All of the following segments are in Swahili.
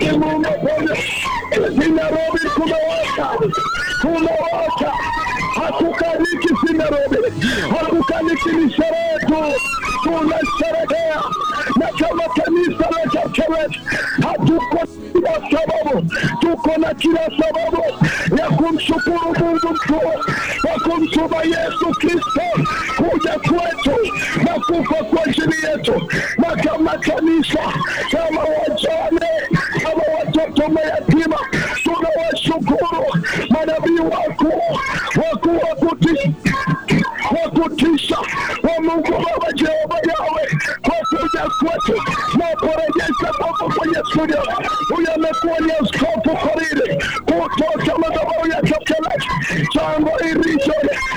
Asante Mungu Bwana, si Nairobi kumewaka, kumewaka, hakukaliki si Nairobi, hakukaliki ni sherehe tu, tunasherehekea na kama kanisa la Kapseret hatuko kila sababu, tuko na kila sababu ya kumshukuru Mungu mkuu kwa kumtuma Yesu Kristo kuja kwetu na kufa kwa ajili yetu, na kama kanisa, kama wajane, kama watoto mayatima, tunawashukuru manabii wakuu wakuu wa kutisha wa kutisha wa Mungu Baba Jehova Yawe kwa kuja kwetu na kurejesha Mungu kwenye studio. Huyu amekuwa ni askofu Koriri kutoka madhabahu ya Kapseret chango iricho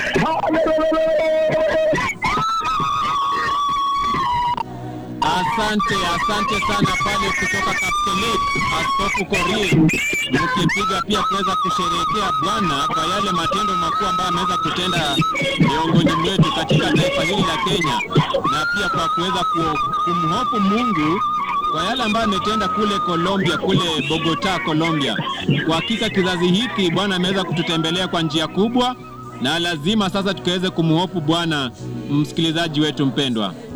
Asante, asante sana pale kutoka Kaptelet, Askofu Korir, mkipiga pia kuweza kusherehekea Bwana kwa yale matendo makuu ambayo ameweza kutenda miongoni mwetu katika taifa hili la Kenya, na pia kwa kuweza ku- kumhofu Mungu kwa yale ambayo ametenda kule Colombia, kule Bogota, Colombia. Kwa hakika kizazi hiki Bwana ameweza kututembelea kwa njia kubwa, na lazima sasa tukaweze kumhofu Bwana, msikilizaji wetu mpendwa.